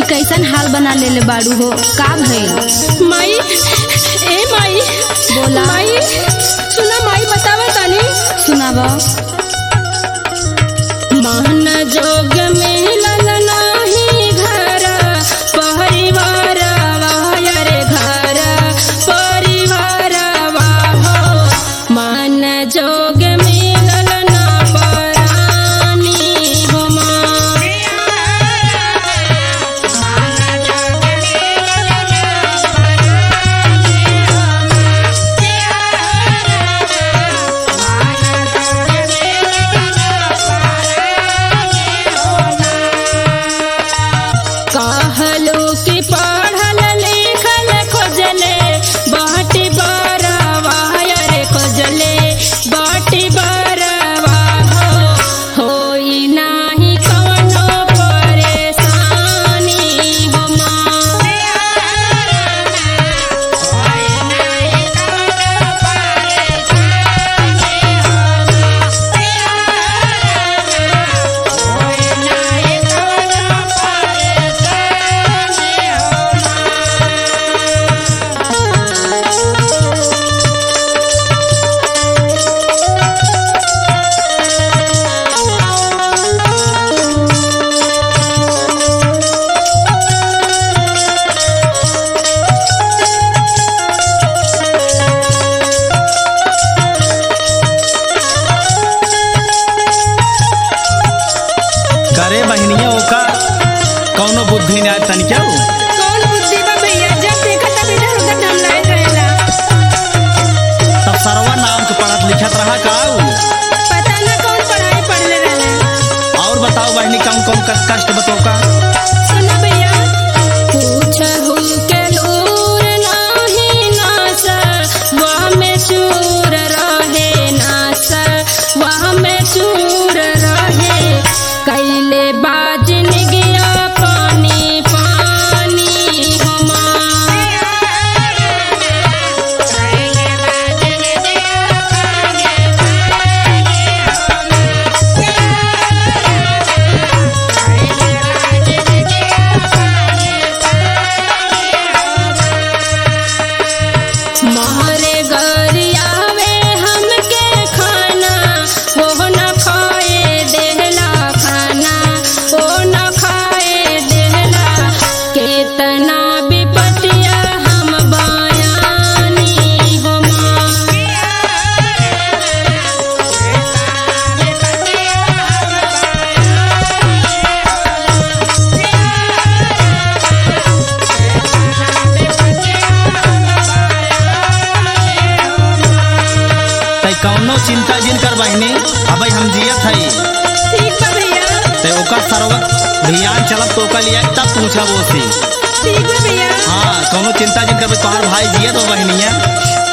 कैसन हाल बना लेले बाड़ू हो का भइल माई ए माई बोला। माई सुना माई बतावा तानी सुनाब मान जोग मिलल नाही घर परिवार रे घर परिवार हो मान जोग मिलल ना परानी हो माँ कहलू कि पढ़ल लिखल खोजले बाटी बरवा रे खोजले बाटी बरवा हो होई नाही कवनो परेशानी हो माँ करे बहनिया ओका कौनो बुद्धि ना तनिका उ। कौन बुद्धि बा भैया जब देखा तब इधर उधर ढमलाए रहेला तब सरवा नाम के पढ़त लिखत रहा का उ? पता ना कौन पढ़ाई पढ़ले रहले और बताओ बहनी कौन कौन कष्ट कष्ट बताओ का सुनो भैया पूछहु के लूर नाही नास वह में चूर रहे नास वह में चूर रहे कैले बाजन गया पानी पानी हमा मारे गरियावे हमके खाना वो न खाए देहला खाना वो न खाए देहला केतना विपतिया हम बयानी हो माँ तै कौनो चिंता जिन कर बहनी अबे हम जियत हई ठीक बा भैया ते ओका सरवा ध्यान चलत तो ओका लिया तब पूछा वो से ठीक बा भैया हाँ कौनो चिंता जिन कर तोहार भाई जियत हो बहनिया